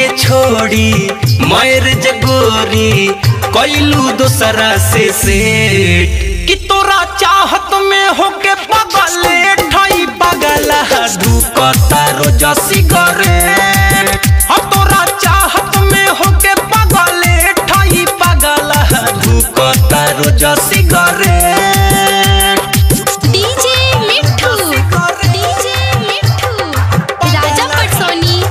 छोड़ी मैरिज गोरी कैलू दोसरा से से कि तोरा चाहत में होके पगले ठई पगला धुकता रोज सिगरेट हाँ तोरा चाहत में होके पगले ठई पगला धुकता रोज cigarette DJ Mithu DJ Mithu Raja Patsoni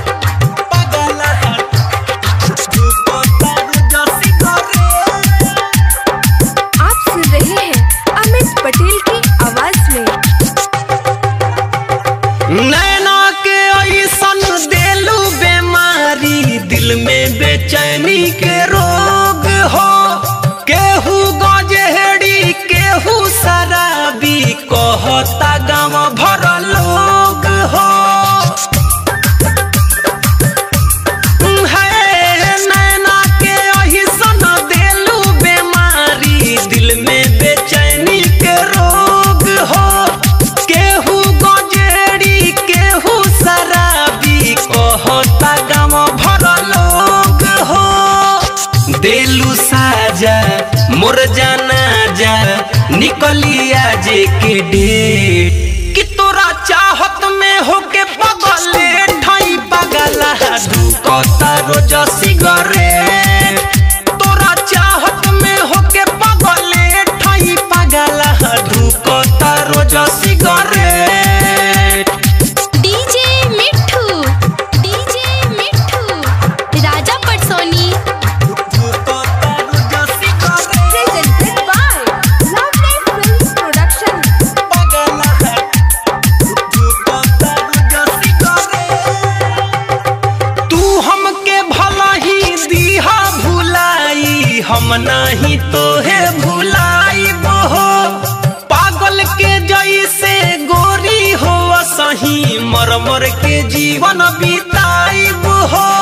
आप सुन रहे हैं अमित पटेल की आवाज में नैना के ऐसन देलू बीमारी दिल में बेचैनी के रोग हो केहू गजेड़ी केहू शराबी कहता गाँव भर लोग हो है नैना के ऐसन देलू बीमारी दिल में बेचैनी के रोग हो केहू गजेड़ी केहू शराबी कहता गाँव भर लोग हो देलू साजा मोर जाना जा निकलिया जे के डेट कि तोरा चाहत में होके पगले ठई पगला धुकता रोज सिगरेट तोरा चाहत में होके पगले ठई पगला धुकता रोज cigarette DJ Mithu DJ Mithu Raja Patsoni धुकता रोज cigarette presented by Lovely Films Production. तू हमके भला ही दीहा भुलाई हम नहीं तो है भुलाई हो पागल के जैसे गोरी हो सही मर मर के जीवन बिताई हो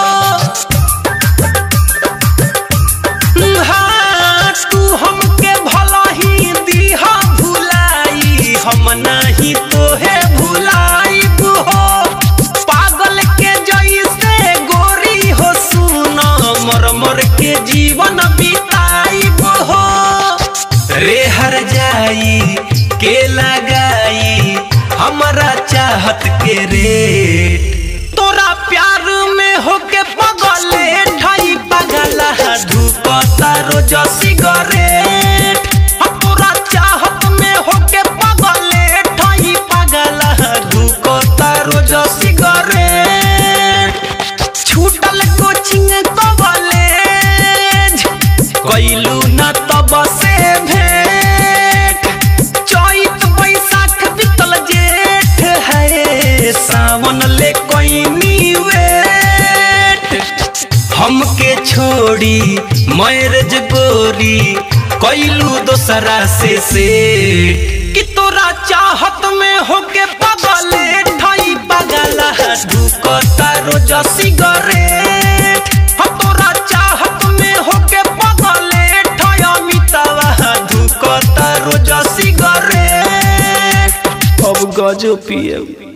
हाँ, तू हमके भला ही दीहा भुलाई हम नहीं तो है भुलाई हो पागल के जैसे गोरी हो सुना मर मर के जीवन बिताई हो रे हर जाई के लगाई हमारा चाहत के रेट तोरा प्यार में होके पगले ठाई पगला धुकता रोज सिगरेट हम तोरा चाहत में होके पगले ठाई पगला धुकता रोज सिगरेट छूटल कोचिंग कॉलेज कैलू न तब से भेंट चैत बैसाख बीतल जेठ है सावन ले कोई वेट हमके छोड़ी मैरिज गोरी कैलू दोसरा से से कि तोरा चाहत में होके पगले ठई पगला धुकता रोज सिगरेट हम तोरा चाहत में होके पगले ठई अमितावा धुकता रोज सिगरेट अब गजो पिए